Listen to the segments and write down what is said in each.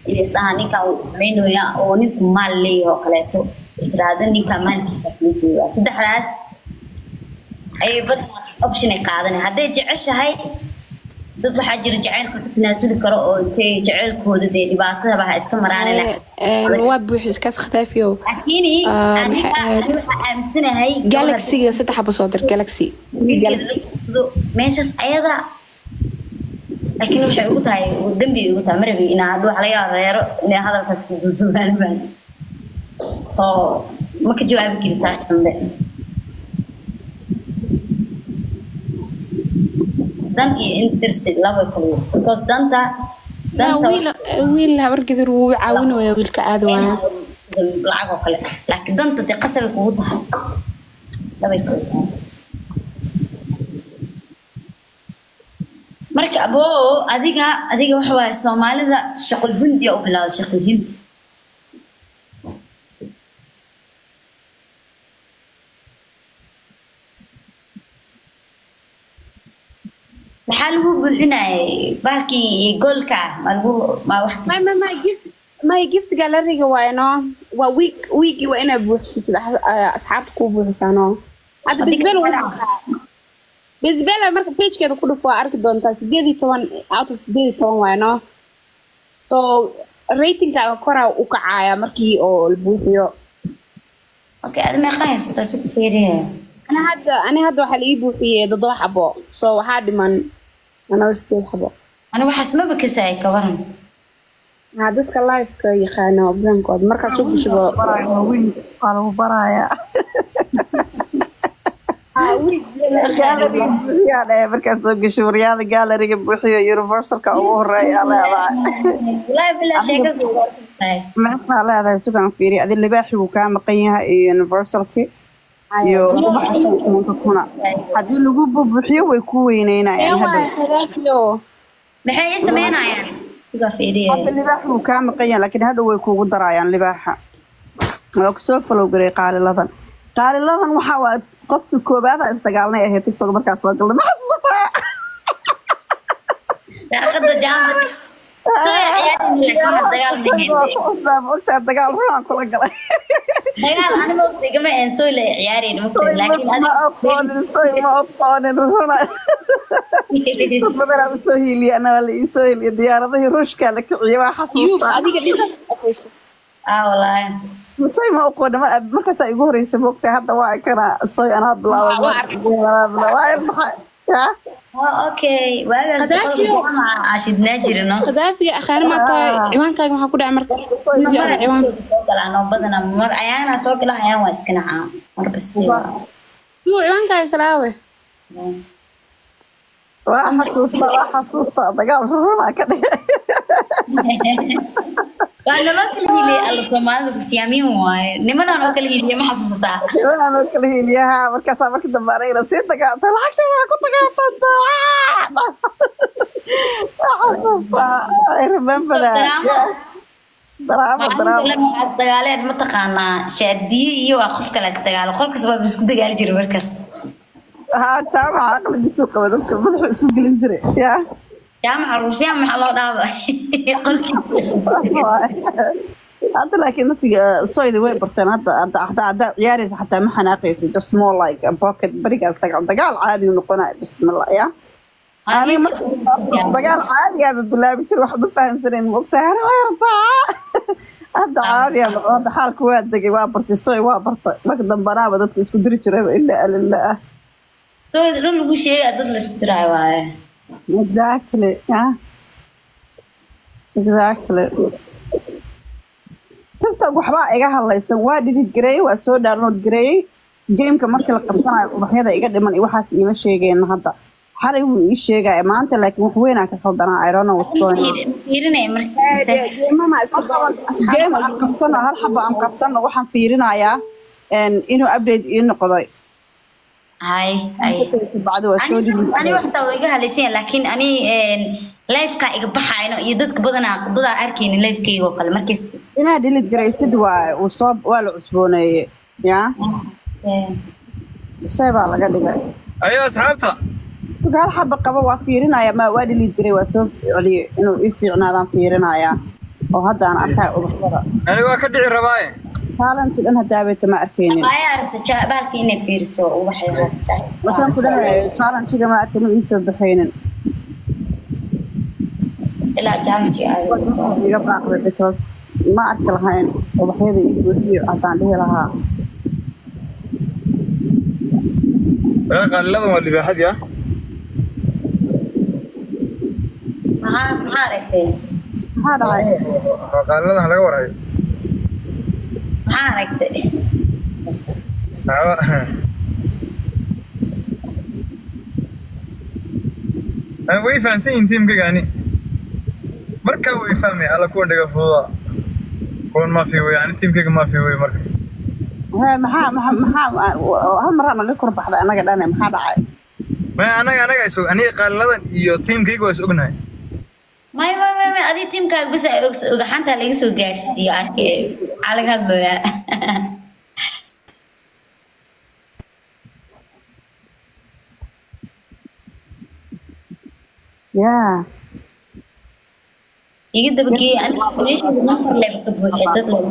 isdhaha ninkan uu xumeynaya oo ninku maal leeyahay oo kaleeto tiraahdo ninkan maalkiisa kuu joogaa saddexdaas ayay bad option ay qaadanay hadday jeceshahay dad waxaa jira jacaylka ka tanaasuli karo oo intay jacaylkooda dee dhibaatadaba ha iska maraan waa buuxis kaas khataafiyo laakiin Ah, aniga maxay ahayd? aniga waxaa aaminsanahay galaxiga saddex xabo soo dir galaxy galaxy meeshaas ayada laakiin waxay ugu tahay dambi ugu tahay marabi inaa hadda wax laga yaabo reero inay hadalkaas ku duuduubaan baan soo ma ka jawaabi kari taas dambe dan iyo interested laba kale because danta لا، danta wiil wiil habar gadur wuu caawinaya wiilka caadi waaya lacag oo kale laakiin danta dee qasabay kugu tahay labay kale tahay marka aboo adiga adiga waxa waaye soomaalida shaqul hindiya u bilowda shaqul hindi maxaa lagu buuxinayay bahalkii goolka ah ma lagu ma wax my my my gift my gift galeriga waa no waa week weeki waa inaad buuxsatid ah- ah, asxaabta kuu buuxisaano hadda bisbel bisbel marka pagekeeda ku dhufo waa arki doontaa sideed iyo toban out of sideed iyo toban waay no so ratingkaaga koraa u kacaaya markii oo la buuxiyo okay adi meeqa haysata si ku fiiriya ani hadda ani hadda waxaa la ii buuxiyey toddoba xabo so waxaa dhiman anaba sideed xabo ani waxaas maba kasay ka waran haa dadka liveka yaqaana badankooda markaa soo gushibo waa lagu barayaa gaalariga buuxiyaa dhahe markaad soo gasho waryaada gaalariga buuxiyo universalka ugu horeeya leedahay wallaahi bilaa sheekada waa sibtahay maxaa leedahay sugan fiiri adi libaaxi wuu kaa maqan yahay iyo universalki iyo tobanka kuna haddii lagu bubuxiyo way ku weyneynayaan hadda hadaafiyo maxay ii sameynayaan sigaa fiiriya hadda libaaxi wuu kaa maqan yahay laakiin hadha way kuugu darayaan libaaxa waa kusoo falow garay qaaliladan qaaliladan waxaa waa qofka koobaada isdagaalnay ahayd tiktok markaas soo galnay ma xasuusataa daaqada jaamada ogtaa dagaal runaan kula galay dagaal aniga waqti igama een soo la ciyaareen mugtay laakiin ma aqoonin soy ma aqoonin runa dad badanaa usoo hiiliya anaa la iisoo hiiliya diyaaradihii ruushkaa la kiciye waa yub xasuustaa adiga ah wallaahi soy ma aqoonin mar- markaasaa igu horeysa moogtay hadda waa kana soy anaa bilaabay Waa arkay. anaa bilaabay waa maxay yaa waa okay waagaas Hadaafiyo. qolka jaamaca aashidnaa jirino hadaafiga akhaari maa tahay ciwaankaaga maxaa ku dhacay marka Wisi ada ciwaan soo galaan oo badanaa mar ayaana soo galaan ayaan waa iska nacaa marba si yuu ciwaankaaga kalaawe waa xasuusta waa xasuusta dagaal runaa ka dhigay waa naloo kala hiliyay alla soomaalida fiyaamiin waaye nimanaan oo kala hiliya ma xasuusataa waxaan oo kala hiiliyaha markaasaa marka dambe anagana sii dagaaltay lacagtayda ku dagaaltanta waa xasuusta I remember that Daraamo. daraamo daraamo waxaad dagaaleed mataqaanaa shaadiye iyo waa qof kale is dagaalo qolkas baa isku dagaali jiray markasta haa jaamaca aqligiisuu qaba dadka madaxu isku gelin jiray yaa jaamaca ruushiyaan maxaa loo dhaaba qolkiisa hadda laakiin dadka soydi way barteen hadda hadda hadda haddaad ciyaaraysa xataa ma xanaaqaysa just more like a pocket berigaas dagaal dagaal caadi u noqonaya bismillah yaa aniga marka dagaal caadigaaba bilaabi jira wax ma fahansanayn maogtahay ana waa yartaa hadda caadiga noqon hadda xaalka waa degay waa bartay soy waa bartay marka dambanaaba dadka isku diri jirayba ilaa alila ah soo dhan lagu sheegaya dad la isku diraayo waaye exactly yeah exactly tiktok waxbaa iga hadlaysan waa dhidid gareeyey waa soo download gareeyey gameka markii la qabsanayo ubaxyada iga dhiman iyo waxaas iima sheegeen hadda xalay wuu ii sheegaya maanta laakiin wax weynaa ka khaldanaa i don't know what's going on fiirinaya markiisa mama isku game aan qabsano hal xabo aan qabsano waxaan fiirinayaa een, inuu update ii noqday hay hay bacdi waa soo dhidid ani waxtaa waa iga hadlaysan laakiin ani lifeka iga baxayno iyo dadka badanaa dadaa arkaynin lifekeyga oo kale markay inaa dhilid garaysid waa uu soo waa la cusbooneeyey yaa shay baa laga dhigay ayo asxaabta Marka hal xaba qaba waa fiirinaya ma waa dhilid garay waa soo celiyey inuu ii fiicnaadaan fiirinayaa oo hadda aan arkay ubaxyada ani waa ka dhici rabaaye challenge dhan hadaabeeta ma arkaynin ayaa aragta ja- bahalka inay fiiriso ubaxyadaas waxaan ku dhahayo challenge-ga ma arkin ma iisoo baxaynin ilaa jaamci iga baaqday because ma arki lahayn ubaxyada iyo buuxiyo haddaan dhihi lahaa walaa qaaliladan waa libaaxadii ah maxaa maxaa aragtay maxaa dhacay qaaliladan laga warhayo maxaa aragtay Ani way fahansan yihiin tiimkayga ani markaa way fahmay alla kuwa dhiga fududa kuwan maafi wey ani tiimkayga maafi wey marka Hee, maxaa maxaa maxaa hal maraa naga kor baxday anaga dhane maxaa dhacay maya anaga anaga is og aniga qaaliladan iyo tiimkayga waa is ognahay may may may may adii tiimkaaga bisa ogaxanta laga soo gaarsiiyo arkay maxaa laga hadlayaa yaa iga dabageeyey aniga meesha number level ka buuxay dad lama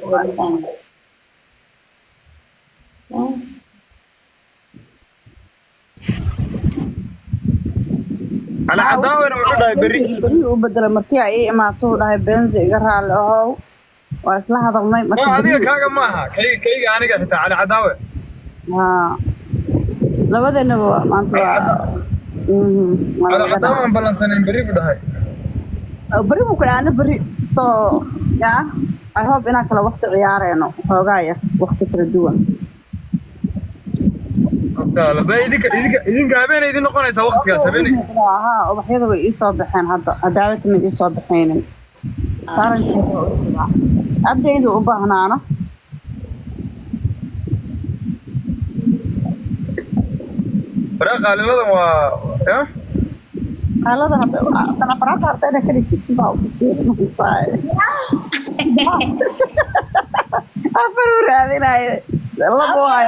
ala cadaawena wuxuu dhahay berri beri u bedelay markii ay ii imaato uu dhahay benzi iga raalli ahow waa isla hadalnay oo marka adiga beri- kaaga maaha kayga kayga aniga xitaa cali cadaawe haa labadeenaba waa- maanta waa Mhm, waa cali laga cadaawe aan ballansanayn berri buu dhahay dhaca. beri buu ku dhahay ana beri so yaa i hope inaan kala waqti ciyaareyno xoogaa yar waqti kala duwan Inshallah. Ba idinka idinka idinka habeenay idin noqonaysaa waqtigaas habeenay haa ubaxyada way iisoo baxeen hadda cadaawada ma iisoo baxaynin abdaydu u baahnaana waraa qaaliladan waa ya xaaladana tan afraadta ardayda ka dhigtid sidaa u fikirinaysaa afar u raadinayo labo hayo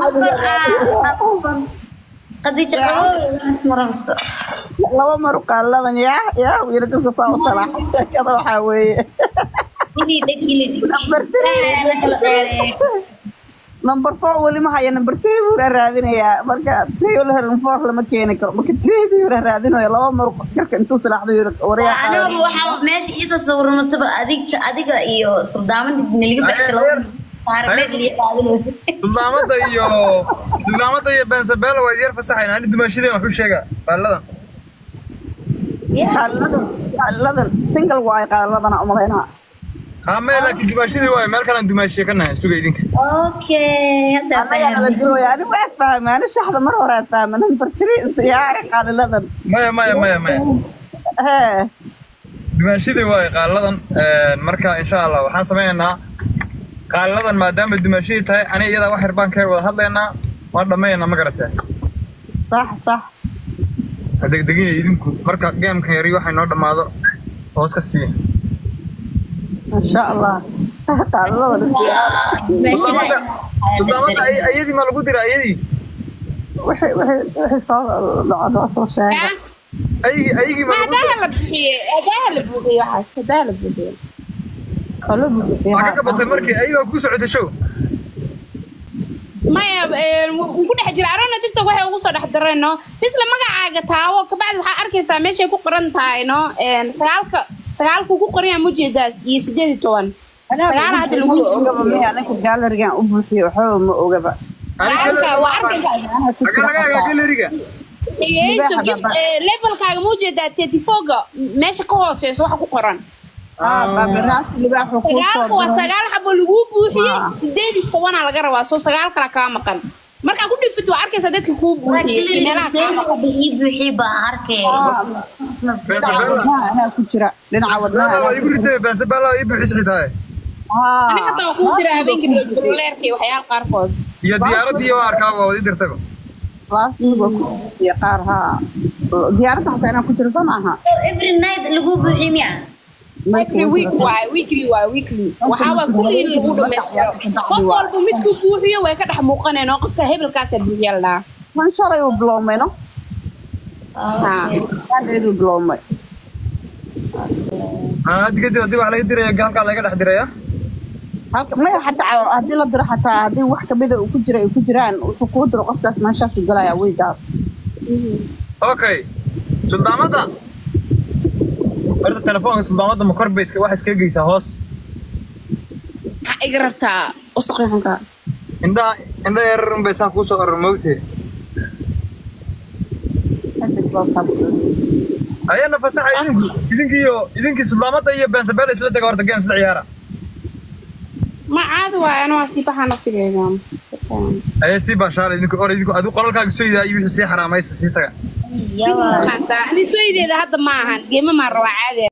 qadiija qaboobaas ma rabto laba mar qaaladan yaa yaa wiila dadka saa u salaaxay sheekada waxaa weeye ilii dheg ilii dheg Number three. la kala dheereeyo number four weli ma haya number three buu ra raadinayaa marka three la helin four lama keeni karo marka three buu ra raadinayo laba mar garka intuu salaaxday waryaa aniga waxaa meesha iisoo sawirmataba adiga adiga iyo suldaaman naliga baxsha laba saar meesha liya qaadanayo suldaamada iyo suldaamada iyo bensabela waa yar fasaxayn ani dumaashadeen waxu sheega qaaliladan qaaladan qaaladan single waayo qaaladana umalaynaa haa mee laakiin dumaashadii waayo meel kalaan dumaashiye ka nahay suga idinka okay hadda annagaa nala fahmay jirooya ani waa fahmay ani shaxda mar hore fahmay number three istiyaari qaaliladan maya maya maya maya hee dumaashadii waayo qaaliladan marka insha allah waxaan sameynaynaa qaaliladan maadaama dumaashadii tahay ani iyadaa wax yar baan ka wada hadlaynaa waan dhammaynaynaa ma garatee sax sax ha degdeginaya idinku marka geemkan yari waxay noo dhammaado hoos ka siiya insha allah qaaliladan suldaamada suldaamada ay- ayadii ma lagu dira ayadii wixii wixii wixii soo dhaco noo soo sheega ayigii ayigii ma ma lagu dira hadaha la buuxiye hadaha la buuxiye waxaas hadaha la buuxiye kalo buuxiyo waa ka gabatay markii ayagaa ku socota show maya wuu ku dhex jira arona tiktok waxay ugu soo dhex dareen no misla magacaaga taawo kabacdi waxaa arkaysaa meeshay ku qoran tahay no sagaalka sagaalku ku qoran yahay mujeedaas iyo sideed iyo toban sagaal hadda lagu ogaba miya ninka gaalerigan u buuxiyo waxba ma ogaba sagaalka waa arkaysaa aga laga egaa galeriga dhegeyso gif levelkaaga mujeedaa thirty fourga meesha ka hooseyso waxa ku qoran baabiraasi libaaxu kuu soo sagaalka waa diray sagaal xabo lagu buuxiyey Ah. sideed iyo tobanaa laga rabaa soo sagaal kala kaa maqan markaa ku dhifid waa arkaysaa dadka kuu buuxiyey iyo meelaha kaa maqan bixii buuxii baa arkay dhinaca bensabela wadnaha anaa ku jira dhinaca wadnaha bensabela waa anaa igu ku jira ritay bensabela waa ii buuxis xitaa ani hataa waa kuu jira habeenkii dololeerka iyo waxyaala qaarkood iyo diyaaradii waa arkaa waa wadi dirtaba laastig waa ku buuxiye qaar haa diyaaradda xataa inaan ku jiro soo maaha every night lagu buuxii miya every week waay weekly waay weekly waxaa waa kulliin lagu dhamaystiro qof walba midkuu buuxiyo way ka dhex muuqaneen oo qofka hebelkaasaa buuxiya la dhahaa kan shalay uu biloomay no Haa. kaandheeduu biloomay haa haddi kadib haddii wax laga diraya halkaa laga dhex diraya halka maya xataa haddii la diro xataa haddii wax kamida uu ku jira ay ku jiraan wuxuu kuu diro qofkaas meeshaasu galaya weygaas okay suldaamada horta telefoonka suldaamada ma kor bay iska wax iskaga geysaa hoos maxaa iga rabtaa wasaqi xunka indhaha indha yarar unbay saa kuusoo arar moogtee ayana fasaxa idinku idinkiiyo idinkii suldaamada iyo beensabeel isla dega horta game isla ciyaara ma caadi waaye ana waa sii baxaa naftigeeda ayay sii baashaala idinku or idinku adigu qolalkaaga soo yidaa iyo wixii sii xaraamaysa sii taga yawa ani soo ideeda hadda ma ahan geema maa rabaa caadi